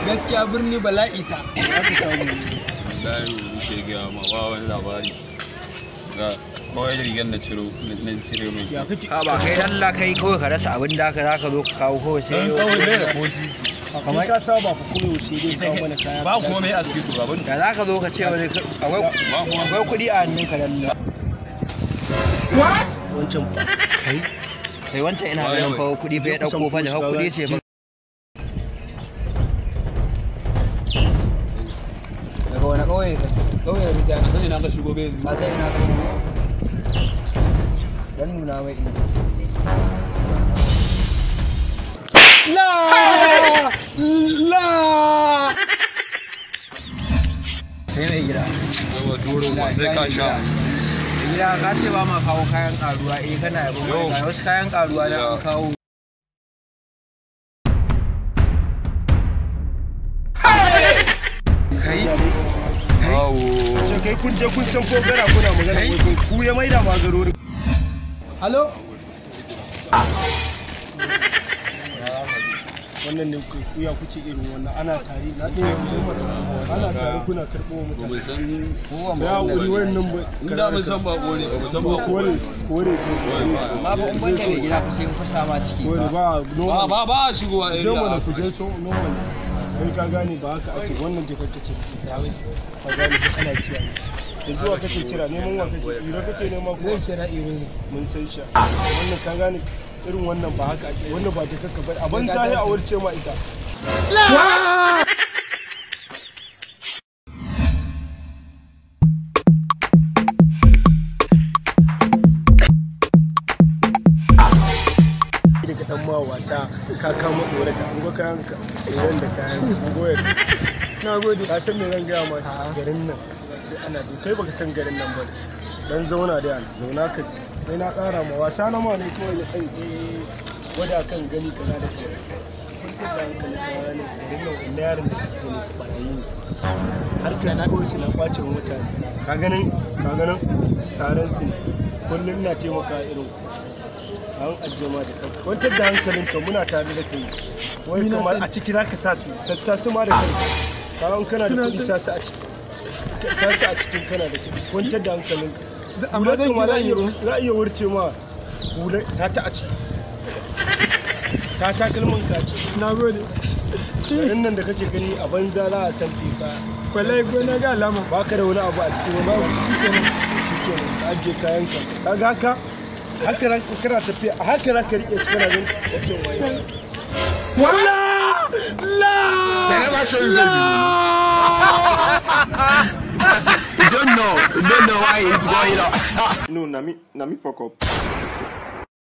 gaskiya birni bala'i ta aka samu layi wuce gaya ma ba wani labari ga kawai rigar na ciro na cire mai ya kake a ba kai Allah kai kawai ka rasa abin da ka za ka zo ka kawo kawai sai dan kawai bai da ko sisi kamar ka saba ku kuma yaushe dai kawo mana kaya ba komai a cikin ku abin da za ka zo ka ce wani akwai ba kuma akwai kuɗi a hannun ka dalla wancan kai kai wancan ina ganin fa kuɗi fa ya ɗauko fa da kuɗi ce fa daga wani ƙauye ka ƙauye rijani sani na ka shigo bai ka sai ina ka shigo dan nuna mai inda la la sai mai gida yawa duro ba sai ka sha gida ka ce ba ma kawo kayan karuwa eh kana yabo Yo. mai ga wasu kayan karuwa na an kawo kai awo ce kai kun je kun san ko gara kuna magana wai kun ku ya maida ma garori halo wannan ne ku ku ya kuce irin wannan ana tare na ɗaya ana tare kuna karɓo wa ba mutane mu san ya wuri wannan ba inda mun san ba ko ne ba mu san ba ko kore ne kore amma ba in banda mai gida fa sai mun fasa ma ciki kore ba ba ba normal ba ba a shigowa je mana area ku je so normal kai ka gane ba haka ake wannan jikar ta ce ka gane ko ana ciya da zuwa kake kira neman wa kake ira kake nema ko zai kira iro ne mun san shi wannan ka gane irin wannan ba haka ake wannan ba jikar ka bari a ban sai a wurce ma ita daga dan ma wasa ka kama dorata an ga kayan ka idan da kayan goyar na gode ka san me zan gaya ma garin nan sai ana ji kai baka san garin nan ba dan zauna da yana zauna ka ji sai na tsara ma wasa na ma ne kawai ya kai eh wada kan gani kaza da kai kun ta da hankali kawai ne garin nan wanda yaron da kake ne su barayi ne har ka na kawai su na kwace wa mutane ka ganin ka ganin tsaran su ne kullum na taimaka irin an ajiye ma da kanka kwantar da hankalinka muna tare da kai wai kamar a ciki zaka sa su sassa su ma da kanka kawai kana da kuɗi sa su a ciki sa su a cikin kana da kuɗi kwantar da hankalinka amma hular zan kuma za a kira iya za a iya wurce ma hular sata a ciki sata kalman ka a ciki na gode garin nan da kake gani a banza za a san ka kwallai ko na ga alama ba ka da wani abu a cikin ba shi kenan shi kenan ka ajiye kayanka kaga haka haka ran kana tafiya a haka ran ka rike cikin abin wajen waye wala la They never show you something. you don't know. You don't know why it's going on. No, na me, na me fuck up.